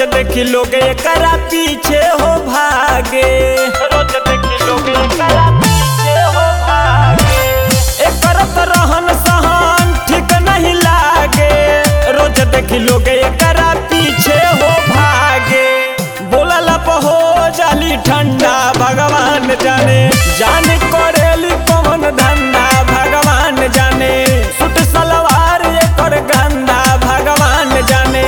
देखी लोग एकरा पीछे हो भागे रोज देखी लोग एकरा पीछे हो भागे एकर त रहन सहन ठीक नहीं लागे रोज देखी लोग एकरा पीछे हो भागे बोलला पे हो जाली ठंडा भगवान जाने जाने करेली कौन धंधा भगवान जाने सुट सलवार एकर गंदा भगवान जाने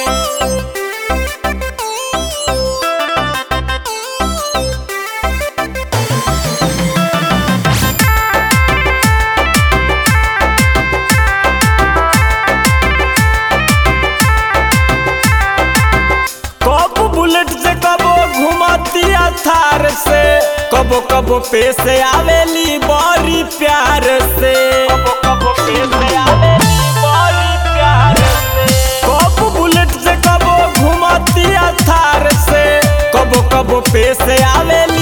कब बुलेट से कबो घुमतिया थार से कबो कबो पे से आवेली बड़ी प्यार से कबो कबो पे से आवेली बड़ी प्यार से कब बुलेट से कबो घुमतिया थार से कबो कबो पे से आवेली